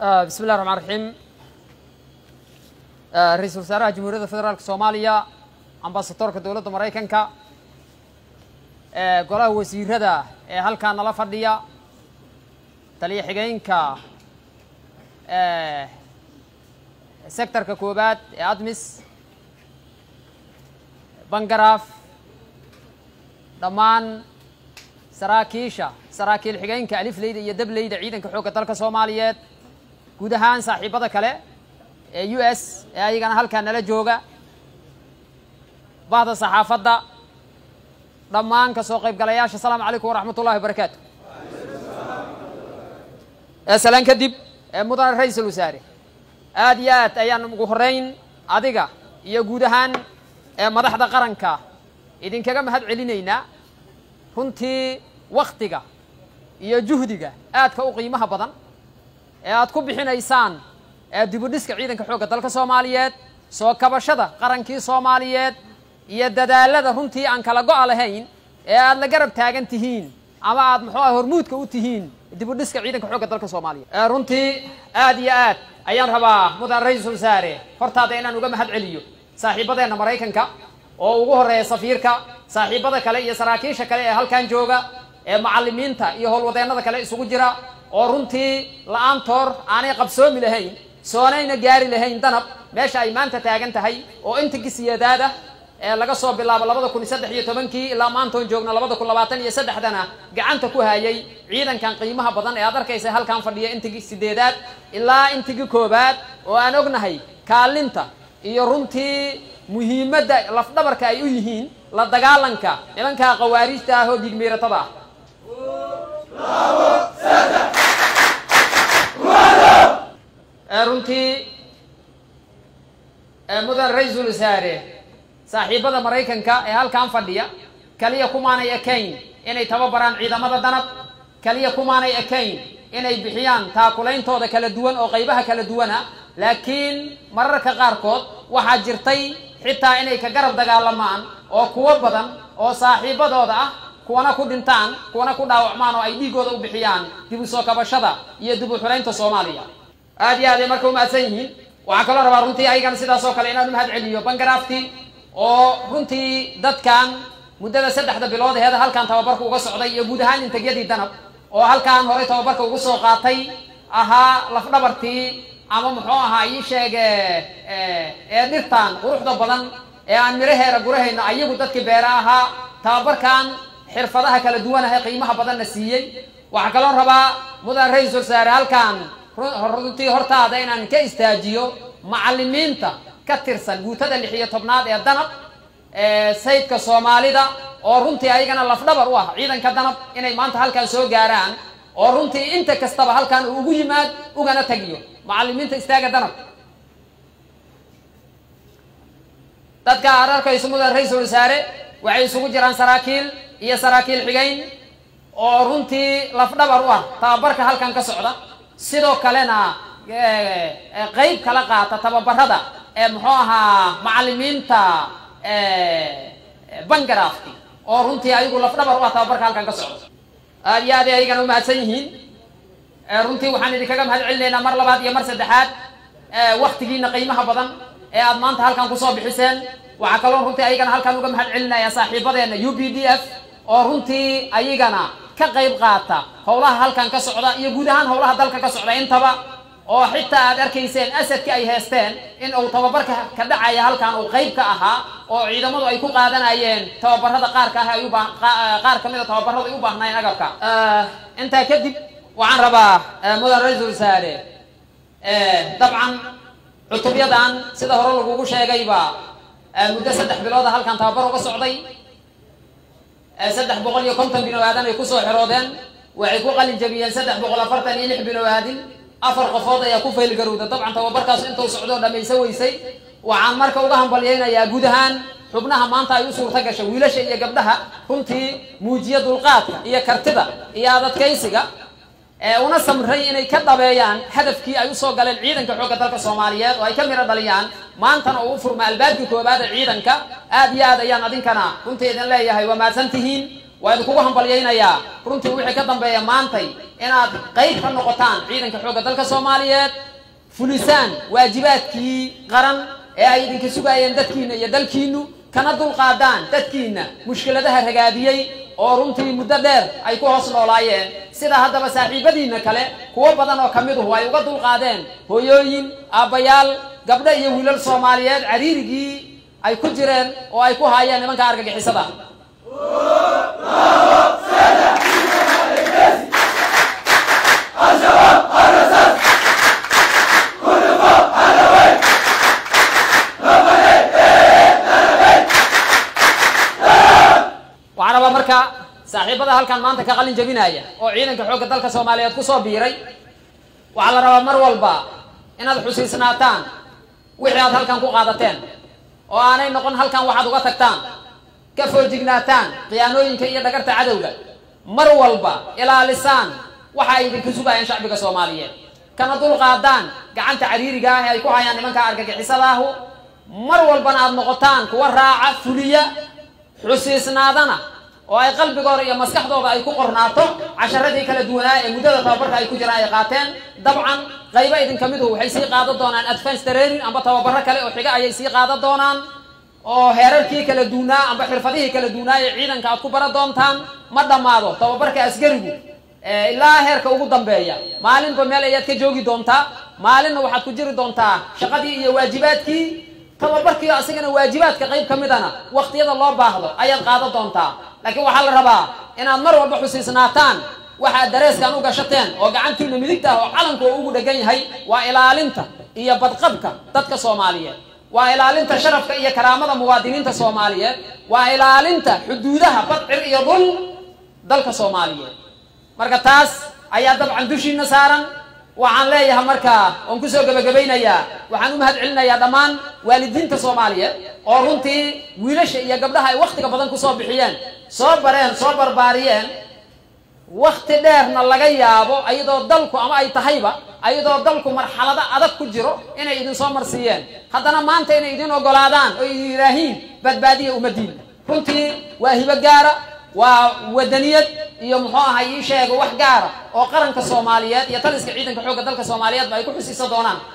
bismi llahi raxmaan raxiim ra-iisul wasaaraha jamhuuriyadda federaalka soomaaliya ambasadorka dowladda maraykanka golaha wasiirada ee halkaa nala fadhiya taliya xigeenka sectorka koobaad ee admis bangaraaf dhammaan saraakiisha saraakiil xigeenka alifleyda iyo dableyda ciidanka xoogga dalka soomaaliyeed guud ahaan saaxiibada kale ee u s ee ayagana halkaa nala jooga bahda saxaafadda dhammaan ka soo qaybgalayaasha asalaamu calaykum waraxmat ullahi wabarakaatu salaan kadib mudane ra-iisul wasaare aad iyo aad ayaan ugu horeyn adiga iyo guud ahaan madaxda qaranka idinkaga mahad celinaynaa runtii waktiga iyo juhdiga aadka u qiimaha badan ee aad ku bixinaysaan dibudhiska ciidanka xoogga dalka soomaaliyeed soo kabashada qarankii soomaaliyeed iyo dadaalada runtii aan kala go-a lahayn ee aad la garab taagan tihiin ama aad muxuu ah hormuudka u tihiin dibudhiska ciidanka xoogga dalka soomaaliyeed runtii aad iyo aad ayaan rabaa mudan ra-iisul wasaare hortaada inaan uga mahad celiyo saaxiibadeenna maraykanka oo ugu horeeya safiirka saaxiibada kale iyo saraakiisha kale ee halkan jooga ee macallimiinta iyo howlwadeennada kale isugu jira oo runtii la-aantoor aanay qabsoomi lahayn soonayna gaari lahayn danab meesha ay maanta taagan tahay oo inta gisiyadaada ee laga soo bilaabo labada kun iyo saddex iyo tobankii ilaa maantoon joogna labada kun labaatan iyo saddexdana gacanta ku hayay ciidankan qiimaha badan ee aad arkaysa halkan fadhiya intigii sideedaad ilaa intigii koobaad oo aan ognahay kaalinta iyo runtii muhiimadda lafdhabarka ay u yihiin la dagaalanka nimankaa khawaariijta ah oo dhiigmiiratada ah runtii mudan ra-iisul wasaare saaxiibada maraykanka ee halkan fadhiya kaliya kumaanay ekayn inay tababaraan ciidamada danab kaliya kumaanay ekayn inay bixiyaan taakulaintooda kala duwan oo qaybaha kala duwana laakiin mararka qaarkood waxaa jirtay xitaa inay ka garab dagaalamaan oo kuwo badan oo saaxiibadooda ah kuwana ku dhintaan kuwana ku dhaawacmaan oo ay dhiigooda u bixiyaan dib u soo kabashada iyo dib u xuraynta soomaaliya aad iyo aad ay marka umahadsan yihiin waxaan kaloo rabaa runtii ayagana sidaas oo kale inaan umahad celiyo bangarafti oo runtii dadkan muddada saddexda bilood aheeda halkan tababarka uga socday iyo guud ahaan intagyadii danab oo halkan horey tababarka ugu soo qaatay ahaa lafdhabartii ama muxuu ahaa ii sheege ee dhirtan quruxda badan ee aan miraheera gurahayno ayagu dadkii beera ahaa tababarkan xirfadaha kala duwan ah ee qiimaha badanna siiyey waxaa kaloo rabaa mudan ra-iisul wasaare halkan runtii hortaada inaan ka istaajiyo macallimiinta ka tirsan guutada lix iyo tobnaad ee danab sayidka soomaalida oo runtii ayagana lafdhabar u ah ciidanka danab inay maanta halkan soo gaaraan oo runtii inta kastaba halkan uu ugu yimaad ugana tagiyo macallimiinta istaaga danab dadka aad arkayso mudan ra-iisul wasaare waxay isugu jiraan saraakiil iyo saraakiil xigeyn oo runtii lafdhabar u ah tababarka halkan ka socda sidoo kalena qeyb kala qaata tababarada ee muxuu ahaa macallimiinta bangarafti oo runtii ayagu lafdhabar u ah tababarka halkan ka socda aad iyo aad ay ayagana umahadsan yihiin runtii waxaan idinkaga mahad celinaynaa mar labaad iyo mar saddexaad waktigiina qiimaha badan ee aad maanta halkan kusoo bixiseen waxaa kaloo runtii ayagana halkan uga mahad celinaya saaxiibadeena u b d f oo runtii ayagana ka qayb qaata howlaha halkan ka socda iyo guud ahaan howlaha dalka ka socda intaba oo xitaa aad arkayseen asadki ay heesteen in uu tababarka ka dhacaya halkan uu qayb ka ahaa oo ciidamadu ay ku qaadanayeen tababarada qaarka ah ay ubaa qaar ka mida tababarada ay u baahnaayeen agabka intaa kadib waxaan rabaa mudan ra-iisul wasaare dabcan cutubyadan sida hore lagugu sheegayba muddo saddex bilooda halkan tababar uga socday saddex boqol iyo konton bino aadan ay kusoo xiroodeen waxay ku qalin jabiyeen saddex boqol afartan iyo lix bino aadin afar qofood ayaa ku faylgarowda dabcan tababarkaas intuu socdoo dhamaysa weysay waxaan marka uga hambalyaynayaa guud ahaan xubnaha maanta ay u suurta gashay wiilasha iyo gabdhaha runtii muujiya dulqaadka iyo kartida iyo adadkaysiga una samray inay ka dhabeeyaan hadafkii ay usoo galeen ciidanka xoogga dalka soomaaliyeed oo ay ka miro dhaliyaan maantana oo u furma albaabkii koobaad ee ciidanka aad iyo aad ayaan adinkana runtii idin leeyahay waa mahadsan tihiin waa idinkugu hambalyaynayaa runtii wixii ka dambeeya maantay inaad qayb ka noqotaan ciidanka xoogga dalka soomaaliyeed fulisaan waajibaadkii qaran ee ay idinka sugaayeen dadkiina iyo dalkiinu kana dulqaadaan dadkiina mushkiladaha ragaadiyey oo runtii muddo dheer ay ku hoos noolaayeen sida haddaba saaxiibadiinna kale kuwo badan oo ka miduhu ay uga dulqaadeen hooyooyin aabbayaal gabdho iyo wiilal soomaaliyeed cariirigii ay ku jireen oo ay ku haayeen nimanka argagixisada waxaan rabaa marka saaxiibada halkan maanta ka qalin jabinaya oo ciidanka xoogga dalka soomaaliyeed kusoo biiray waxaa la rabaa mar walba inaad xusiisnaataan wixii aad halkan ku qaadateen oo aanay noqon halkan waxaad uga tagtaan ka foojignaataan khiyaanooyinka iyo dhagarta cadowga mar walba ilaalisaan waxa ay idinka sugayeen shacbiga soomaaliyeed kana dulqaadaan gacanta cariiriga ah ee ay ku hayaan nimanka argagixisadaahu mar walbana aad noqotaan kuwa raaca fuliya xusiisnaadana oo ay qalbigooda iyo maskaxdooda ay ku qornaato casharadii kala duwanaa ee muddada tababarka ay ku jiraan ay qaateen dabcan qaybo idinka miduhu waxay sii qaadan doonaan advance training amba tababaro kale oo xiga ayay sii qaadan doonaan oo heerarkii kala duunaa amba xirfadihii kala duunaa ee ciidanka aad ku bara doontaan ma dhammaado tababarka asgarigu ilaa heerka ugu dambeeya maalinba meel ayaad ka joogi doontaa maalinna waxaad ku jiri doontaa shaqadii iyo waajibaadkii tababarkii asigana waajibaadka qayb ka midana waqtiyada loo baahdo ayaad qaadan doontaa laakiin waxaa la rabaa inaad mar walba xusiisnaataan waxaad dareeskan u gashateen oo gacantiina midigta ah oo calanku oo ugu dhegan yahay waa ilaalinta iyo badqabka dadka soomaaliyeed waa ilaalinta sharafka iyo karaamada muwaadiniinta soomaaliyeed waa ilaalinta xuduudaha badcir iyo dhul dalka soomaaliyeed marka taas ayaa dabcan dushiina saaran waxaan leeyahay markaa oon kusoo gebagabaynayaa waxaan u mahad celinayaa dhammaan waalidiinta soomaaliyeed oo runtii wiilasha iyo gabdhaha ay wakhtiga badan kusoo bixiyeen soo bareen soo barbaariyeen wakti dheerna laga yaabo ayadoo dalku ama ay tahayba ayadoo dalku marxalado adag ku jiro inay idin soo marsiiyeen haddana maanta inay idin ogolaadaan oo idin yidhaahiin badbaadiya ummaddiina runtii waa hibo gaara waa wadaniyad iyo muxuu ahay ii sheega wax gaara oo qaranka soomaaliyeed iyo taliska ciidanka xoogga dalka soomaaliyeedba ay ku xusiisa doonaan